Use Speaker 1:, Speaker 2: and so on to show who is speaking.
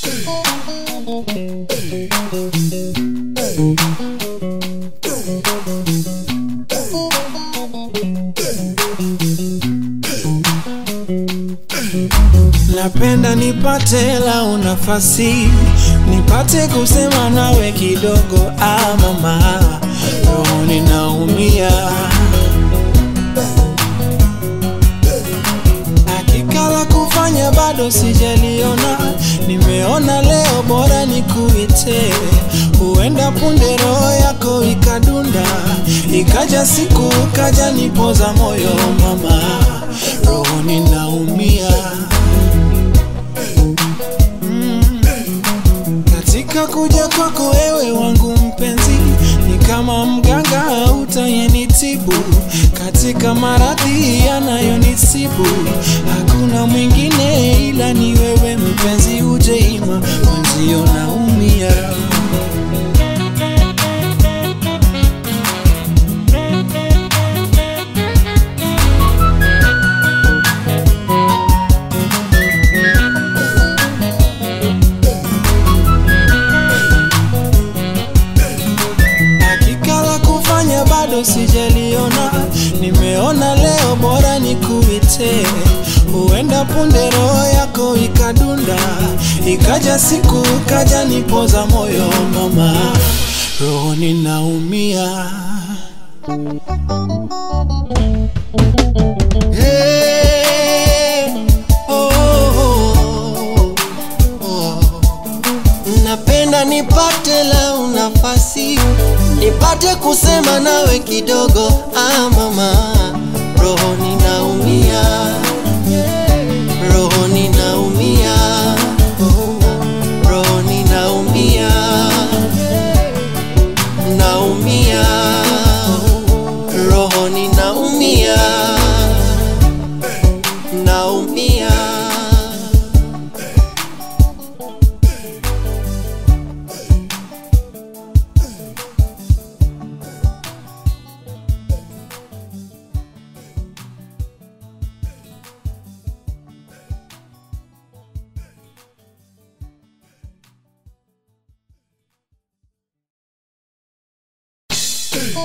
Speaker 1: Napenda nipate lau nafasi nipate kusema nawe kidogo, ah mama, roho ninaumia. Hakika la kufanya bado sijaliona, nimeona leo bora nikuite, huenda punde roho yako ikadunda, ikaja siku kaja nipoza moyo mama, roho ninaumia. Katika kuja kwako wewe wangu mpenzi, ni kama mganga utayenitibu katika maradhi yanayonisibu. Hakuna mwingine ila ni wewe mpenzi, ujeima mwenzio naumia. Hakika la kufanya bado sijaliona, nimeona leo bora nikuite, huenda punde roho yako ikadunda, ikaja siku kaja nipoza moyo mama, roho ninaumia.
Speaker 2: Hey, oh, oh, oh. Napenda nipate lau nafasi nipate kusema nawe kidogo, ah mama, roho ninaumia, roho ninaumia, roho ninaumia, naumia, roho ninaumia, naumia.